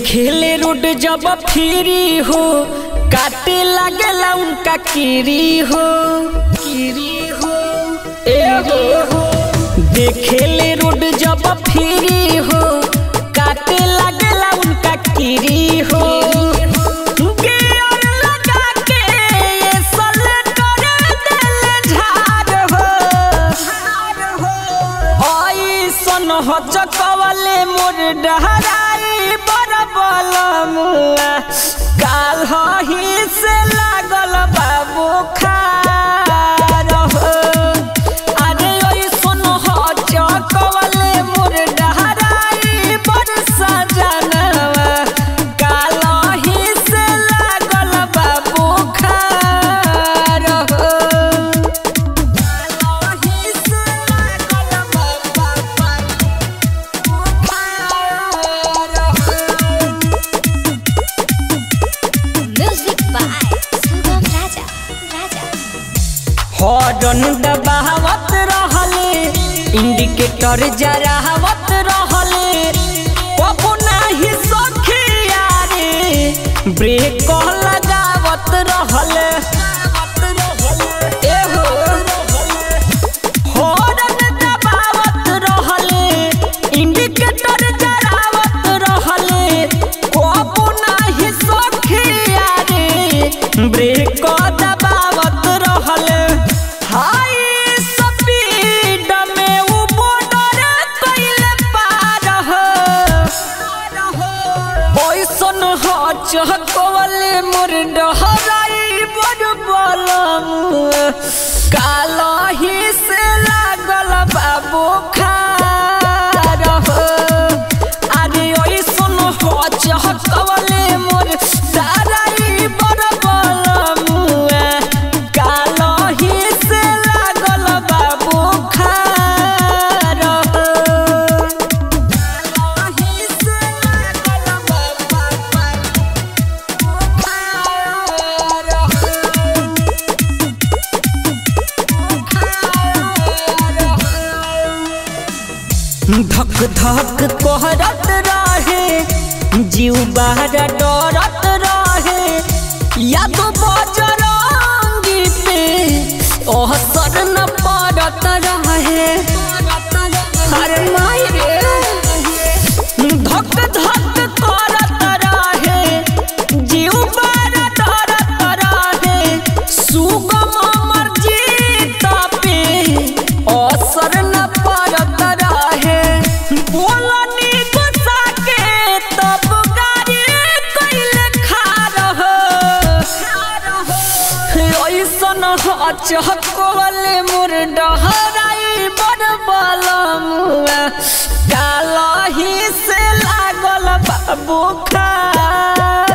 देखेले रोड जब फ्री हो काटे लागेला उनका कीरी हो कीरी हो ए हो देखेले रोड जब फ्री हो काटे लागेला उनका कीरी हो गियर लगा के ये सलेटर देले झाड़ हो ऐसन हो चकवले मोर डहराई बड़ बलमुआ काल ही से लागल बाबू खार हो अरे ऐसन हो चकवले मोर डहराई बड़ सजनवा काल ही से लागल बाबू खार हो Music by Sugam Raja. Raja. Horn दबावत रहले इंडिकेटर जरावत रहले कबो नाही सखिया रे ब्रेक लगावत रहले एहो हॉर्न दबावत रहले इंडिकेटर जरावत रहले कबो नाही सखिया रे ब्रेक दबावत रहले हाय स्पीड में उ बॉर्डर कइले पार हो ओइसन हो चहकवले मोर डहराई बड़ बलम काला ही से लागल बाबू खार हो अरे ओइसन हो चहकवले मोर डहराई बड़ बलम काला ही से लागल बाबू खार हो धक धक कहरत रहे जीव बाहर डरत रहे या तो बजरंगी पे असर न पड़त रहे हर माई रे धक धक करत रहे जीव बार डरत रहे सुगम अमर जीत पे असर न पड़त रहे बोलनी गुस्सा के तब गाड़ी कैले खार हो ऐसन चहकवले मोर डहराई बड़ बलमुआ काला ही से लागल बाबू खा